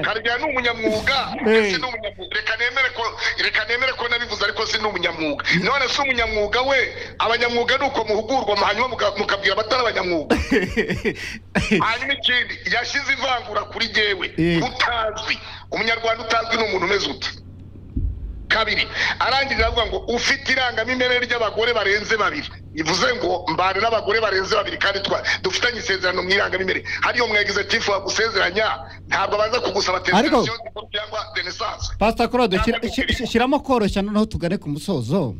karya ni umunyamwuga si n'umunyamwuga reka nemere ko reka nemere ko nabivuze ariko si n'umunyamwuga none si umunyamwuga we abanyamwuga ni uko muhugurwa hanyuma mukabwira abatari abanyamwuga hanyuma ikindi yashyize ivangura kuri jyewe utazwi umunyarwanda utazwi ni umuntu umeze uti kabiri arangije aravuga ngo ufite irangamimerere ry'abagore barenze babiri bivuze ngo mbana n'abagore barenze babiri kandi dufitanye isezerano mu irangamimerere hariyo mwegeze tifu bagusezeranya ntabwo baza kugusaba televiziyo cyangwa renesanse pasita korode shyiramo koroshya noneho tugane ku musozo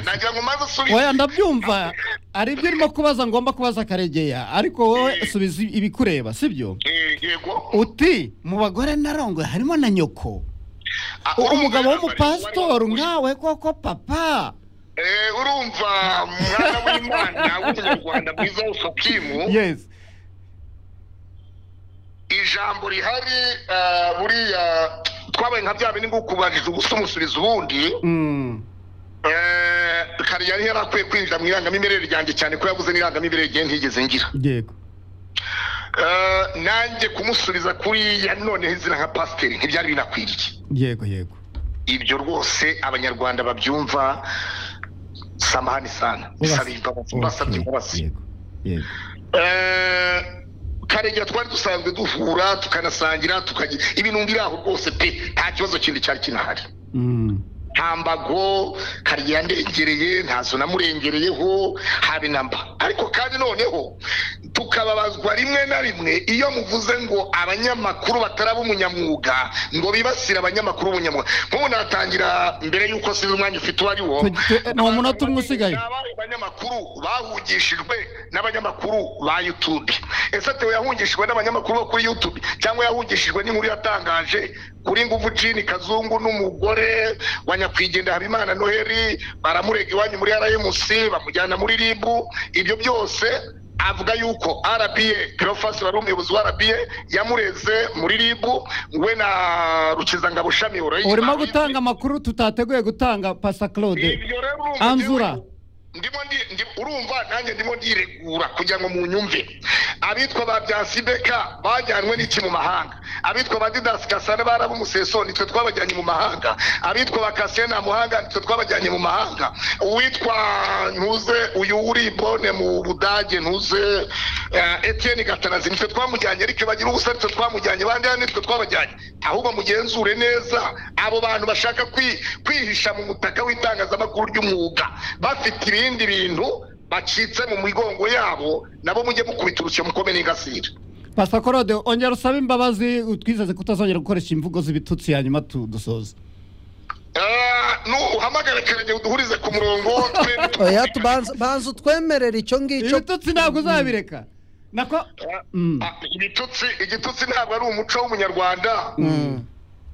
nagira ngo maze usubize oya ndabyumva hari ibyo urimo kubaza ngomba kubaza karegeya ariko wowe subiza ibikureba sibyo yego uti mu bagore narongoye harimo na nyoko umugabo w'umupasitori nkawe koko papa urumva umwana w'imana w'umunyarwanda mwiza w'ufukimu ijambo rihari buriya twabaye nka bya bindi kubariza ubusa umusubiza ubundi kariya yari akwiye kwinjira mu irangamimerere ryanjye cyane ko yabuze n'irangamimerere igihe ntigeze ngira yego nanjye kumusubiza kuri ya none izina nka pasiteri ntibyari binakwiriye yego yego ibyo rwose abanyarwanda babyumva samahani sana bisaba imbabazi basabye imbabazi karegera twari dusanzwe duhura tukanasangira tukagira ibintu biraho rwose pe nta kibazo kindi cyari kinahari nta mbago kariya ndengereye ntazo namurengereyeho habe na mba ariko kandi noneho tukababazwa rimwe na rimwe iyo muvuze ngo abanyamakuru bataraba umunyamwuga ngo bibasire abanyamakuru b'umunyamwuga nk'ubu natangira mbere y'uko sinzi umwanya ufite uwo ari wo ni umunota umwe usigaye abanyamakuru bahungishijwe n'abanyamakuru ba yutube ese tewe yahungishijwe n'abanyamakuru bo kuri yutube cyangwa yahungishijwe n'inkuru yatangaje kuri nguvu cini kazungu n'umugore wa nyakwigendera habimana noheli baramurega iwanyu muri rmc bamujyana muri ribu ibyo byose avuga yuko rba kirofasi wari umuyobozi wa rba yamureze muri ribu we na rukizangabo shami urimo gutanga amakuru tutateguye gutanga pasa claude anzura ndimo ndi urumva nanjye ndimo ndiregura kugira ngo munyumve abitwa ba byasideka bajyanywe n'iki mu mahanga abitwa ba didasi kasane baraba umuseso nitwe twabajyanye mu mahanga abitwa ba kasene muhanga nitwe twabajyanye mu mahanga uwitwa ntuze uyu uri bone mu budage ntuze etiyeni gatanazi nitwe twamujyanye ariko bagira ubusa nitwe twamujyanye bandi nitwe twabajyanye ahubwo mugenzure neza abo bantu bashaka kwihisha mu mutaka w'itangazamakuru ry'umwuga bafite ibindi bintu bacitse mu migongo yabo nabo mujye mukubita urushyi mukome n'ingasire pasa korode ongera usabe imbabazi twizeze kutazongera gukoresha imvugo z'ibitutsi hanyuma tudusoza uhamagare kerege uduhurize ku murongo banza utwemerera icyo ngicyo ibitutsi ntabwo uzabireka nako ibitutsi igitutsi ntabwo ari umuco w'umunyarwanda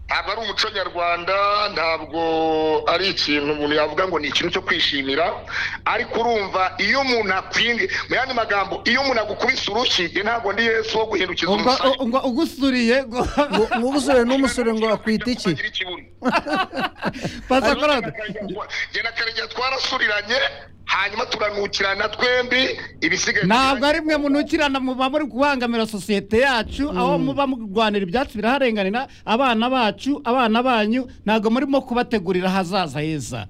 ntabwo ari umuco nyarwanda ntabwo ari ikintu umuntu yavuga ngo ni ikintu cyo kwishimira ariko urumva iyo umuntu akwinge mu yandi magambo iyo umuntu agukubise urushyi ntabwo ndi yesu wo guhindukiza umusaya ugusuriye ugusuriye n'umusore ngo akwita iki pasakorade genda karegeya twarasuriranye hanyuma turanukirana twembi ibisigaye ntabwo ari mwe munukirana muba muri kubangamira sosiyete yacu aho muba murwanira ibyatsi biraharenganira abana bacu abana banyu ntabwo murimo kubategurira ahazaza heza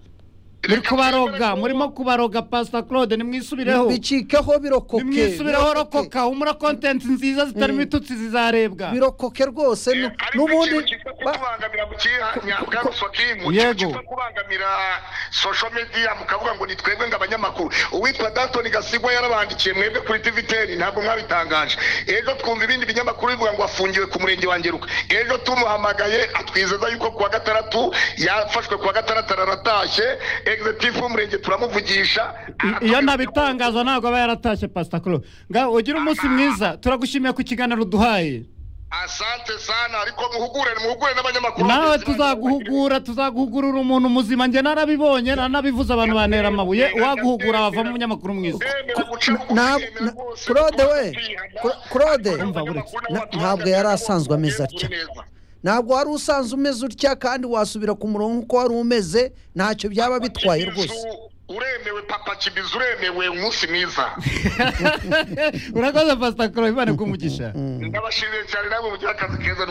muri kubaroga murimo kubaroga pasita claude nimwisubireho bicikeho birokoke nimwisubireho rokoka humura kontenti nziza zitarimo ibitutsi zizarebwa birokoke rwose n'ubundi kubangamira mu kinyabwa rusokimu yego kubangamira social media mukavuga ngo ni twebwe ngo abanyamakuru uwitwa Dalton Gasigwa yarabandikiye mwebwe kuri TVTN ntabwo mwabitangaje ejo twumva ibindi binyamakuru bivuga ngo afungiwe ku murenge wa Ngeruka ejo tumuhamagaye atwizeza yuko kuwa gatandatu yafashwe kuwa gatandatu araratashye executive w'umurenge turamuvugisha iyo ntabitangaza ntabwo aba yaratashye Pastor Claude ngaho ugira umunsi mwiza turagushimiye ku kiganiro uduhaye asante sana ariko muhugure muhugure n'abanyamakuru nawe tuzaguhugura tuzaguhugurira umuntu muzima njye narabibonye nanabivuze abantu bantera amabuye waguhugura wavamo umunyamakuru mwiza claude we claude ntabwo yari asanzwe ameze atya ntabwo wari usanzwe umeze utya kandi wasubira ku murongo uko wari umeze ntacyo byaba bitwaye rwose uremewe papa kibizi uremewe umunsi mwiza urakoze pasita koro bibane kumugisha ndabashimiye cyane nawe mugire akazi keza